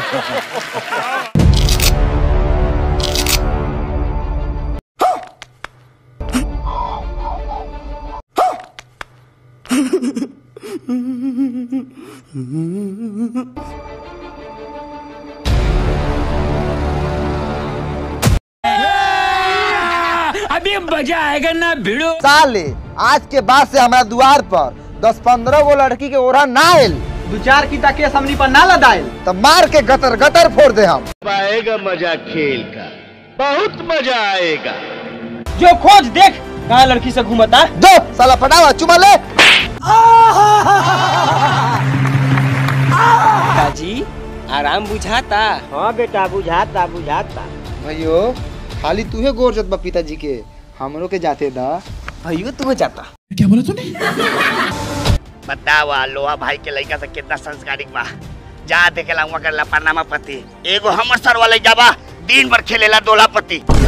अभी मजा आएगा ना भिड़ो साले आज के बाद से हमारा द्वार पर दस पंद्रह गो लड़की के ओरा ना आयल दू चार की तके समनी पर ना लदाइल तो मार के गतर गतर फोड़ दे हम आएगा मजा खेल का बहुत मजा आएगा जो खोज देख कहाँ लड़की से घूमता दो साला पटावा चुमा ले जी आराम बुझाता हाँ बेटा बुझाता बुझाता भैयो खाली तूहे गोर जत बा पिताजी के हमरो के जाते दा भैयो तू जाता बतावा लोहा भाई के लड़का से कितना संस्कारिक बा जा देखेला हुआ कर पनामा पति एगो हमर सर वाले जाबा दिन भर खेलेला दोला पति